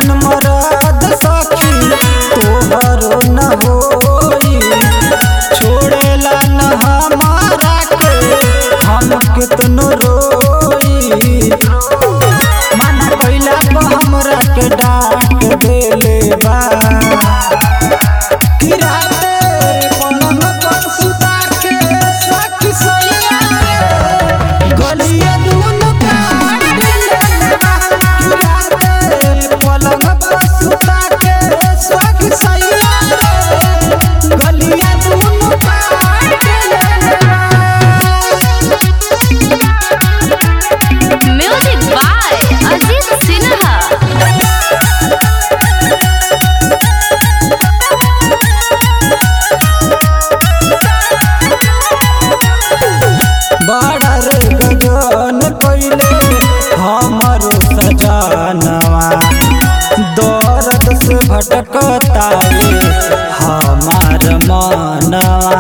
ऐसन मरद सखी तोहरो न होई छोड़ेला न हमारा के हम कितनो रोई मना कैला पर हमरा के डांट देले बा किराते पलंग पर सुता के सखी सैया रे गलिया दून काट देले बा किराते पलंग पर सुता के सखी सैया रे गलिया दून काट देले बा म्यूजिक बाय अजीत सिन्हा बड़ा रे गजन कैले हमरो सजनवा दर्द से भटकतावे हमार मनवा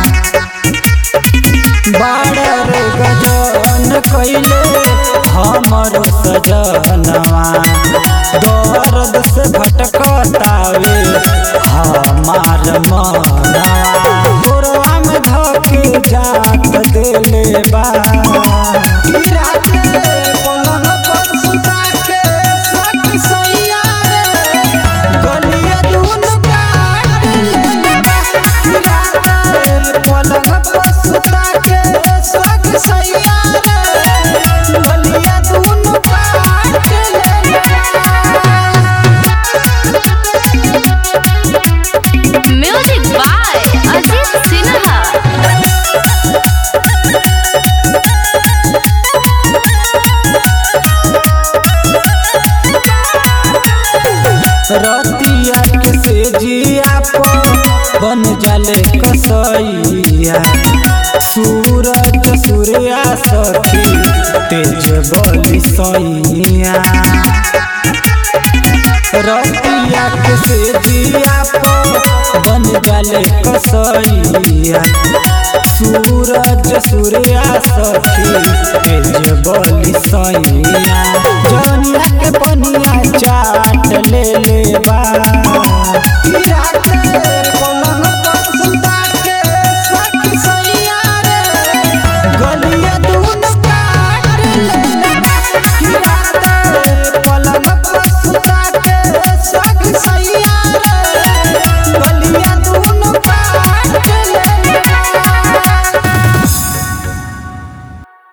बड़ा रे गजन कैले हमरो सजनवा दर्द से भटकतावे हमार मनवा गोरवा में धके जात देले बा राते पलंग पर सुता के सखी सैया रे गलिया दून काट देले बा राते पलंग पर सुता के सखी सैया रे गलिया दून काट देले बा म्यूजिक बाय अजीत सिन्हा रतिया के सेजिया पर बन जाले कसैया सूरज सूर्या सखी तेज बलि सैया रतिया के सेजिया पर बन जाले कसैया सूरज सूर्या सखी तेज बलि सैया जनिया के पनिया चाट ले ले बा